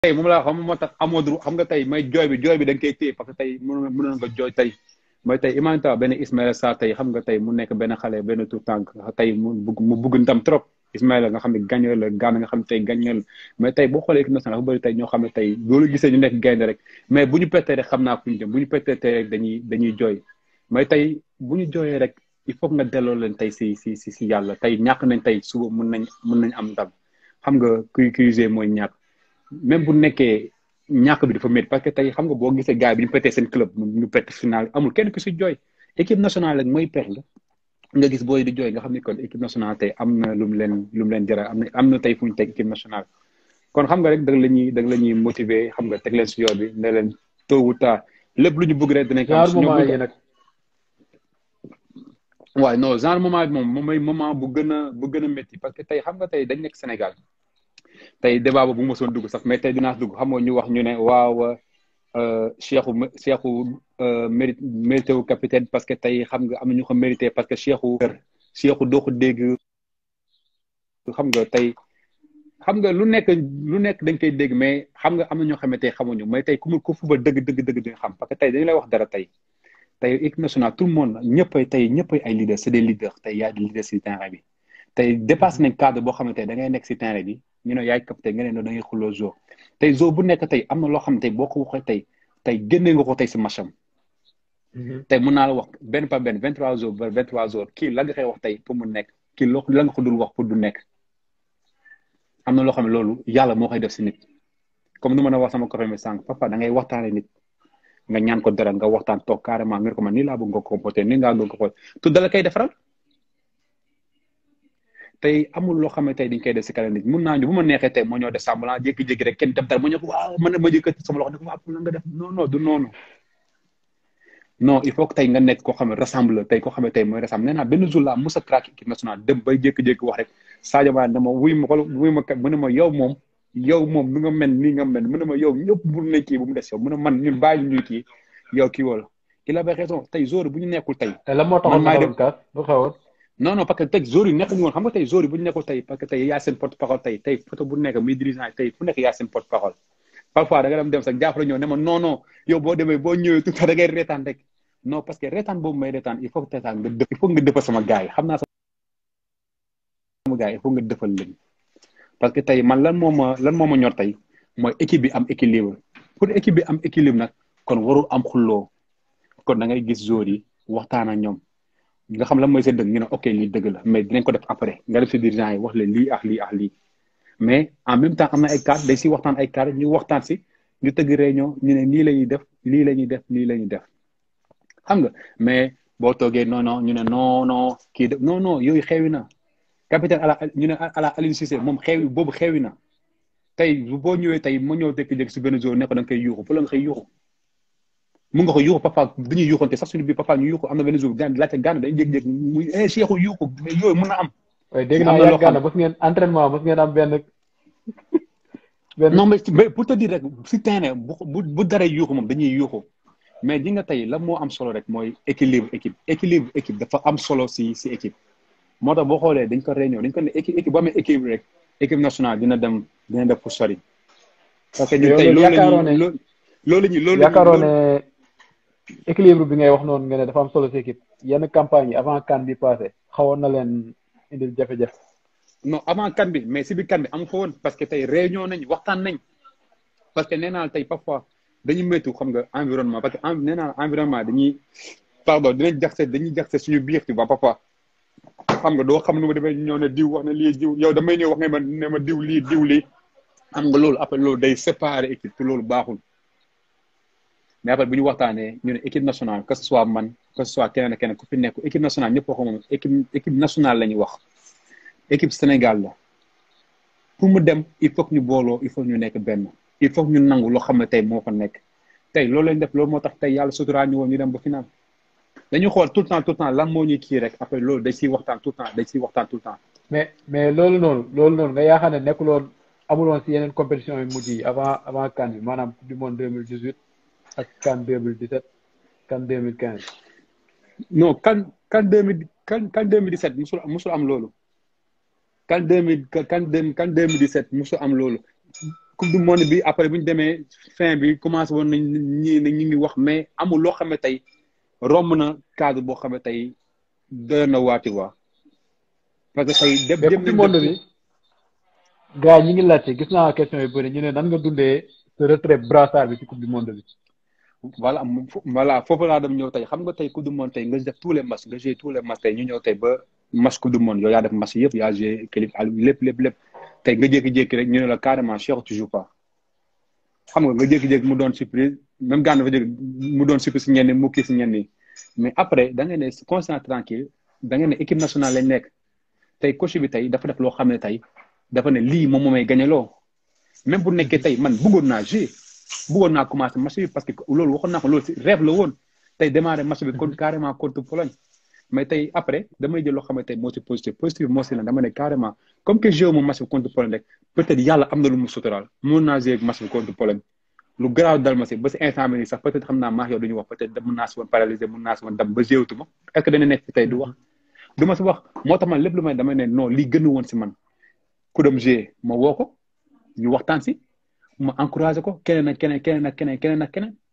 tey moom laa xam moo tax amoo droit xam nga tey may jooy bi jooy bi da nga koy téye parce que tey mënoon mënoon nga jooy tey mooy tey imagine benn Ismaïla Sarr tey xam nga tey mu nekk benn xale benn tout tànk tey mu bugg mu bugg ndam trop Ismaïla nga xam ne gagneur la Gana nga xam ne tey gagneur la mais tey boo xoolee équipe nationale dafa bëri tey ñoo xam ne tey loolu gisee ñu nekk gaynde rek mais bu ñu pettee rek xam naa fu ñu jëm bu ñu pettee tey rek dañuy dañuy jooy mais tey bu ñu jooyee rek il faut nga delloo leen tey si si si si yàlla tey ñàkk nañ tey suba mun nañ mun nañ am ndam xam nga kuy cuisé mooy ñàkk même bu nekkee ñàkk bi dafa métti parce que tey xam nga boo gisee gars bi ñu pété seen club ñu pété final amul kenn ku si jooy équipe nationale rek mooy pex la nga gis booy di jooy nga xam ne kon équipe nationale tey am na lu mu leen lu mu leen jaral am na am na tey fu ñu teg équipe nationale kon xam nga rek da la ñuy da la ñuy motiver xam nga teg leen si yoon bi ne leen tôt ou tard lépp lu ñu bëgg rek dinañ ko am suñu bëgg nag waaw non genre moment bi moom moom mooy moment bu gën a bu gën a métti parce que tey xam nga tey dañ nekk Sénégal tey débat boobu bu ma soon dugg sax mais tey dinaa dugg xam nga ñu wax ñu ne waaw Cheikhou Cheikhou mérite mérité wu capitaine parce que tey xam nga am na ñu ko mérité parce que Cheikhou Cheikhou doo ko dégg xam nga tey xam nga lu nekk lu nekk dañ koy dégg mais xam nga am na ñoo xam ne tey xamuñu mais tey ku mu ku fuba dëgg dëgg dëgg di xam parce que tey dañu lay wax dara tey tey équipe nationale tout le monde ñëppay tey ñëppay ay leaders c'est des leaders tey yaay di leaders si terrain bi tey dépassé nañ cadre boo xam ne tey da ngay nekk si terrain bi ñu ne yaay capitaine nga ne no da ngay xulloo zo tey zo bu nekk tey am na loo xam ne tey boo ko waxee tey tey génne nga ko tey si macham tey mun naa la wax benn par benn vingt trois jours ba vingt trois jours kii la nga koy wax tey pour mu nekk kii loo la nga ko dul wax pour du nekk am na loo xam ne loolu yàlla moo koy def si nit comme nu mën a wax sama copain mi sànq papa da ngay waxtaane nit nga ñaan ko dara nga waxtaan toog carrément nga ko man nii laa bëgg nga comporté nii ngaa bëgg nga xool tu dala koy defaral tey amul loo xam ne tey dañ koy def si kanam nit mun naa ñu bu ma neexee tey moo ñëw def semblant jékki-jékki rek kenn def dara ma ñëw ko waaw man ma jëkkati sama loxo ne ko waaw pour nga def non non du noonu non il faut que tey nga nekk koo xam ne rassemble tey koo xam ne tey mooy rassemble nee naa benn jour la musa crack équipe nationale dem bay jékki-jékki wax rek Sadio Mané dama wuy ma ko wuy ma kat mu ne ma yow moom yow moom nu nga mel nii nga mel mu ne ma yow ñëpp bu ne kii bu mu des yow mu ne man ñun bàyyi ñuy kii yow kii wala il avait raison tey jour bu ñu nekkul tey te la moo taxoon ma doon kaas lu xewoon non non parce que tey jour yi nekkuñu woon xam nga tey jour yi bu ñu nekkul tey parce que tey yaa seen porte parole tey tey photo bu nekk muy dirigeant yi tey fu nekk yaa seen porte parole parfois da nga dem dem sax jàppale ñëw ne ma non non yow boo demee boo ñëwee tout da ngay reetaan rek non parce que reetaan boobu may reetaan il faut que reetaan nga dëpp il faut nga dëppal sama gars yi xam naa sama gars yi il faut nga dëppal leen parce que tey man lan moo ma lan moo ma ñor tey mooy équipe bi am équilibre pour équipe bi am équilibre nag kon warul am xulloo kon da ngay gis joueurs yi waxtaan ak ñoom nga xam lan mooy seen dëgg ñu ne ok lii dëgg la mais dinañ ko def après nga def si dirigeant yi wax leen lii ak lii ak lii mais en même temps am na ay cadre day si waxtaan ay cadre ñu waxtaan si ñu tëgg réunion ñu ne lii la ñuy def lii la ñuy def lii la ñuy def xam nga mais boo toogee non non ñu ne non non kii de non non yooyu xewi na capitaine ala ñu ne ala Aliou Cissé moom xewi boobu xewi na tey boo ñëwee tey ma ñëw jékki-jékki si benn jour ne ko da nga koy yuuxu fu la nga koy yuuxu mun nga ko yuuxu papa dañuy yuuxante sax suñu biir papa ñu yuuxu am na benn jour gaan laajte gaan dañuy jékki-jékki muy eh Cheikhou yuuxu mais yooyu mën na am. waaye dégg naa yàgg gaana bës ngeen entraînement bës ngeen am benn. benn non mais pour te dire rek si terrain bu bu bu daree yuuxu moom dañuy yuuxu mais di nga tey la moo am solo rek mooy équilibre équipe équilibre équipe dafa am solo si si équipe. moo tax boo xoolee dañ ko réunion dañ ko ne équipe équipe boo amee équilibre rek équipe nationale dina dem dina def pour sori. parce que ñun tey loolu la ñuy loolu la ñuy loolu yaakaaroon ne équilibre bi ngay wax noonu nga ne dafa am solo si équipe yenn campagne yi avant CAN bi passé xawoon na leen indil jafe-jafe. non avant CAN bi mais si biir CAN bi amu fa woon parce que tey réunion nañ waxtaan nañ parce que nee naa tey parfois dañuy méttu xam nga environnement parce que nee naa environnement dañuy pardon dinañ jaxase dañuy jaxase suñu biir tu vois parfois xam nga doo xam nu ma demee ñëw ne diw wax na lii diw yow damay ñëw wax nga ma ne ma diw lii diw lii xam nga loolu après loolu day séparer équipe te loolu baaxul mais après bu ñu waxtaanee ñu ne équipe nationale que ce soit man que ce soit keneen ak keneen ku fi nekk équipe nationale ñëpp waxu moom équipe équipe nationale la ñuy wax équipe Sénégal la pour mu dem il faut que ñu booloo il faut que ñu nekk benn il faut que ñu nangu loo xam ne tey moo fa nekk tey loolu lañ def loolu moo tax tey yàlla suturaa ñu woon ñu dem ba final dañu xool tout le temps tout le temps lan moo ñuy kii rek après loolu day siy waxtaan tout le temps day siy waxtaan tout le temps mais mais loolu noonu loolu noonu nga yaakaar ne nekkuloon amuloon si yeneen compétition yi mujj yi avant avant CAN bi maanaam coupe du monde 2018 ak CAN 2017 CAN 2015. non CAN CAN 2000 CAN CAN 2017 musul musul am loolu CAN 2000 CAN CAN 2017 musul am loolu coupe du monde bi après bu ñu demee fin bi commencé woon nañ ñi ne ñu ngi wax mais amul loo xam ne tey romb na cadre boo xam ne tey doy na waati waa parce que tey dem mais dem coupe du monde bi gars yi ñi ngi laajte gis naa question yu bëri ñu ne nan nga dundee sa retrait brassard bi ci coupe du monde bi voilà mu- fo- voilà foofu laa dem ñëw tey xam nga tey coupe du monde tey nga def tous les matchs nga joué tous les matchs tey ñu ñëw tey ba match coupe du monde yow yaa def match yëpp yaa joué qualif al lépp lépp lépp tey nga jékki-jékki rek ñu ne la carrément Cheikh tu joues pas xam nga nga jékki-jékki mu doon surprise même gànn dafa jékki mu doon surprise si ñenn ñi mu kii si ñenn ñi mais après da nga ne conscient tranquille da nga ne équipe nationale lañ nekk tey coach bi tey dafa def loo xam ne tey dafa ne lii moom moo may gagné loo même bu nekkee tey man bëggoon naa jouer bëggoon naa commencé match bi parce que loolu waxoon naa ko loolu si rêve la woon tey démarré match bi kon carrément contre Pologne mais tey après damay jël loo xam ne tey moo si positif positif moo si la dama ne carrément comme que joué moom match bi contre Pologne rek peut-être yàlla am na lu mu suturaal mun naa joué match bi contre Pologne lu garaaw dal ma si ba si instant bi nii sax peut-être xam naa maa yow duñu wax peut-être mun naa si woon paralysé mun naa si woon dem ba géewtu ma est-ce que dana nekk fi tey du wax du ma si wax moo tax man lépp lu may damay ne non lii gën woon si man ku dem joué ma woo ko ñu waxtaan si ma encouragé ko keneen ak keneen keneen ak keneen keneen ak keneen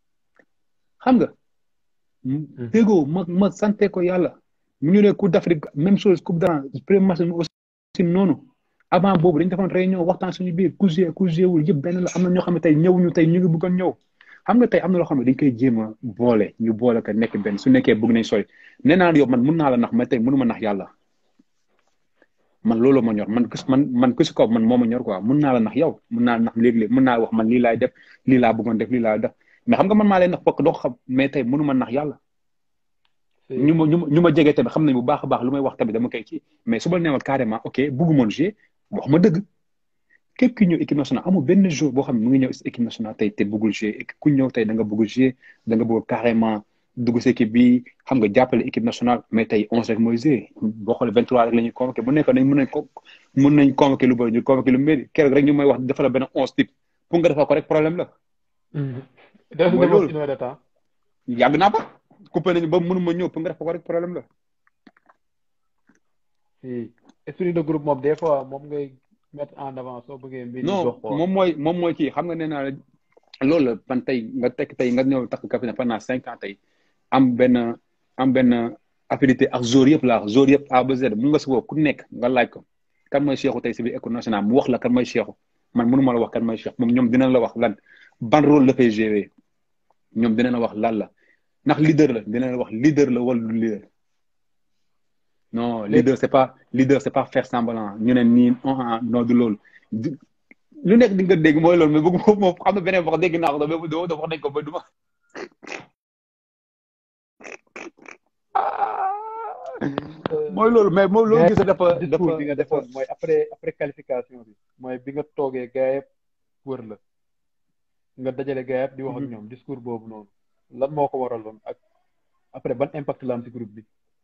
xam nga déggoo ma ma sante ko yàlla mu ñu ne coupe d'Afrique même chose coupe d'Afrique premier match bi aussi noonu avant boobu dañu defoon réunion waxtaan suñu biir ku joué ku joué wul yëpp benn la am na ñoo xam ne tey ñëwuñu tey ñu ngi bëggoon ñëw xam nga tey am na loo xam ne dañ koy jéem a boole ñu boole ko nekk benn su nekkee bëgg nañ sori nee naa la yow man mun naa la nax mais tey mënuma nax yàlla man loolu ma ñor man kus man man ku si kaw man moo ma ñor quoi mun naa la nax yow mun naa la nax léegi-léegi mun naa wax man lii laay def lii laa bëggoon def lii laa def mais xam nga man maa lay nax bokk doo ko xam mais tey mënuma nax yàlla ñu ma ñu ma ñu ma jege tamit xam nañ bu baax a baax lu may wax tamit dama koy ci mais su ma neewal carrément ok bëggumoon jouer wax ma dëgg képp ki ñëw équipe nationale amul benn jour boo xam ne mu ngi ñëw équipe nationale tey te bëggul jouer ku ñëw tey da nga bëgg jouer da nga bëgg carrément dugg si équipe bi xam nga jàppale équipe nationale mais tey onze rek mooy jouer boo xoolee vingt trois rek la ñuy convoqué bu nekkoon nañ mën nañ ko mën nañ convoqué lu bëri ñu convoqué lu méri keroog rek ñu may wax dafa la benn onze type pour nga defal ko rek problème la def mooy nga loolu. une heure de temps yàgg naa ba coupé nañu ba mënuma ñëw pour nga defal ko rek problème la si esprit de groupe moom des fois moom ngay mettre en avant soo bëggee mbir yi non dox quoi moom mooy moom mooy kii xam nga nee naa la loolu la man tey nga tekk tey nga ñëw takk capitaine pendant cinq ans tey am benn am benn affinité ak jour yëpp laa jour yëpp A ba Z mun nga si woo ku nekk nga laaj ko kan mooy Cheikhou tey si biir école nationale mu wax la kan mooy Cheikhou man mënuma la wax kan mooy Cheikh moom ñoom dinañ la wax lan ban rôle la fay jouer ñoom dinañ la wax lan la ndax leader la dinañ la wax leader la wala du leader non leader c'est pas leader c'est pas faire semblant ñu ne nii ah non du loolu di- lu nekk di nga dégg mooy loolu mais bëgg moom moom xam na beneen wax dégg naa ko mais doo doo wax nañ ko ba duma mooy loolu mais moom loolu gis dafa dafa discours bi nga dafa defoon mooy après après qualification bi mooy bi nga toogee gaa yëpp wër la nga dajale gaa yëpp di wax ak Mhm. ñoom discours boobu noonu lan moo ko waraloon ak après ban impact la am ci groupe bi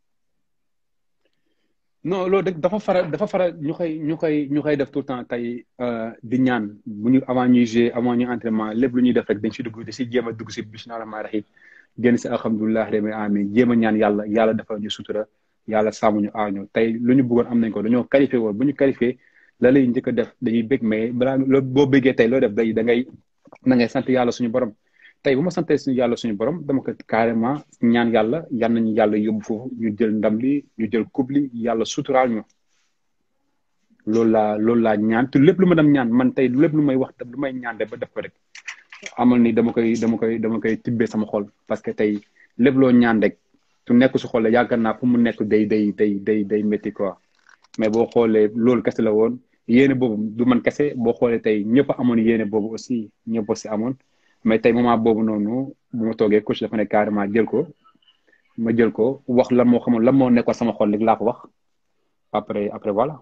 non loolu de dafa faral dafa faral ñu koy ñu koy ñu koy def tout le temps tey euh, di ñaan bu ñu avant ñuy jouer avant ñuy entraînement lépp lu ñuy def rek dañ si dugg di si jéem a dugg si bismillah rahmaan rahim génn si alhamdulilah rabbil alamin jéem a ñaan yàlla yàlla dafa ñu sutura yàlla sàmm ñu aar ñu tey lu ñu bëggoon am nañ ko dañoo qualifié woon bu ñu qualifié la lay njëkk a def dañuy bég mais balaa loo boo bëggee tey loo def day da ngay da ngay sant yàlla suñu borom tey bu ma santee suñu yàlla suñu borom dama ko carrément ñaan yàlla yal nañu yàlla yóbbu foofu ñu jël ndam li ñu jël coupe li yàlla suturaal ñu loolu laa loolu laa ñaan te lépp lu ma dem ñaan man tey lépp lu may wax lu may ñaan de ba def ko rek amal ni dama koy dama koy dama koy tibbee sama xol parce que tey lépp loo ñaan rek tu nekk su xol la yaakaar naa fu mu nekk day day day day day métti quoi mais boo xoolee loolu kese la woon yéene boobu du man kese boo xoolee tey ñëpp a amoon yéene boobu aussi ñëpp aussi amoon mais tey moment boobu noonu bu ma toogee coach dafa ne carrément jël ko ma jël ko wax lan moo xamoon lan moo nekkoon sama xol rek laa ko wax après après voilà.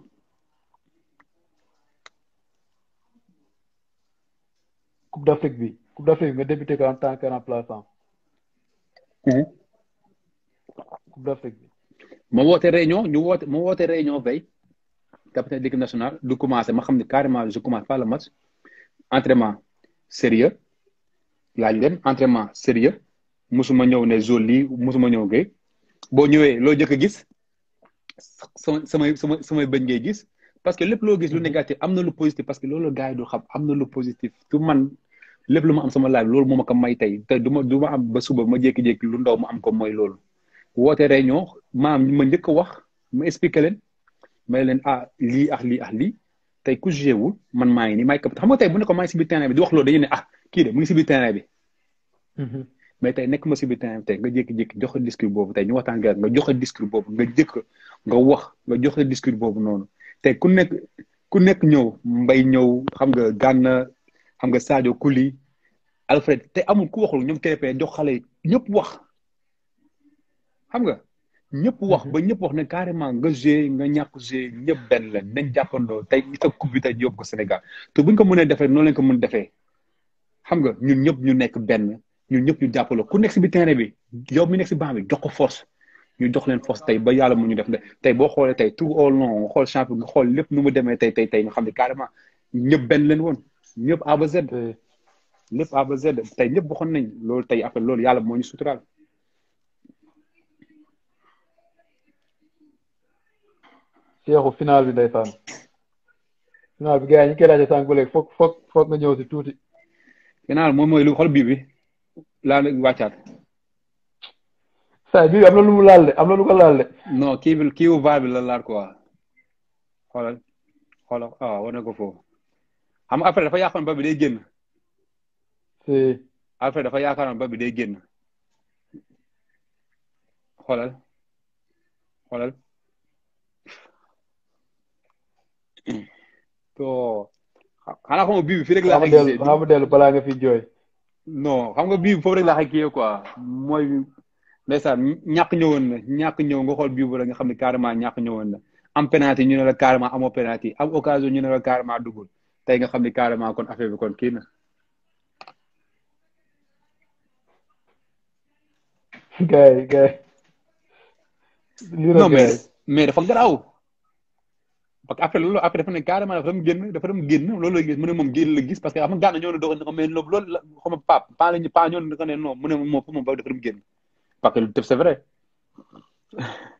coupe d'Afrique bi coupe d'Afrique bi nga débuté ko en tant que remplaçant coupe d'Afrique bi ma woote réunion ñu woote ma woote réunion veille capitaine de l'équipe nationale du commencé ma xam ne carrément je commence pas le match entraînement sérieux laa ñu dem entraînement sérieux musuma ñëw ne zone lii musuma ñëw gay boo ñëwee loo jëkk a gis sama samay sama samay bëñ ngay gis parce que lépp loo gis lu négatif am na lu positif parce que loolu gars yi du xam am na lu positif tout man lépp lu ma am sama live loolu moo ma ko may tey te du ma du ma am ba suba ma jékki-jékki lu ndaw ma am ko mooy loolu woote réunion maam ma njëkk a wax ma expliqué leen may leen ah lii ak lii ak lii tey ku joué wul man maa ngi nii maay xam nga tey bu ne ko maa ngi si biir terrain bi di wax loolu dañuy ne ah kii de mu ngi si biir terrain bi mais tey nekk ma si biir terrain bi tey nga jékki-jékki joxe discours boobu tey ñu waxtaan nga nga joxe discours boobu nga jëkk nga wax nga joxe discours boobu noonu tey ku nekk ku nekk ñëw mbay ñëw xam nga gànna xam nga Sadio Kuli Alfred te amul ku waxul ñoom TP jox xale yi ñëpp wax xam nga ñëpp wax ba ñëpp wax ne carrément nga joué nga ñàkk joué ñëpp benn la nañ jàppandoo tey it ak coupe bi tey yóbbu ko Sénégal te buñ ko mënee defee noonu lañ ko mën defee xam nga ñun ñëpp ñu nekk benn ñun ñëpp ñu jàppaloo ku nekk si bi terrain bi yow mi nekk si banc bi jox ko force ñu jox leen force tey ba yàlla mu ñu def ne tey boo xoolee tey tout au long nga xool champion nga xool lépp nu mu demee tey tey tey nga xam ne carrément ñëpp benn leen woon ñëpp A ba Z lépp A ba Z tey ñëpp waxoon nañ loolu tey après loolu yàlla moo ñu suturaal Seexu final bi ndeysaan final bi gars yi ñu koy laajte sànq ba léegi foog foog foog nga ñëw si tuuti. final moom mooy lu xol bii bi laa wàccaat. saa bii am na lu mu laal de am na lu ko laal de. non kii bi kii wu vaar bi la laal quoi xoolal xoolal ah war na ko foofu xam nga après dafa yaakaaroon ba bi day génn. si. après dafa yaakaaroon ba bi day génn xoolal xoolal. to xanaa xam nga bii bi fii rek laa xay gisee xam dellu balaa nga fi jooy non xam nga bii bi foofu rek laa xay kii quoi mooy ndeysaan ñàkk ñëwoon na ñàkk ñëw nga xool bii bu rek nga xam ne carrément ñàkk ñëwoon na am penalty ñu ne la carrément amoo penalty am occasion ñu ne la carrément dugul tey nga xam ne carrément kon affaire bi kon kii na gars yi gars yi non mais mais dafa garaaw parce que après loolu après dafa ne carrément dafa dem génn dafa dem génn loolu la gis mu ne moom génn la gis parce que xam nga gànna ñëw na doog a mais loolu la xam nga pap pa lañu pa ñëw na ne non mu ne moom moom dafa dem génn parce que c'est vrai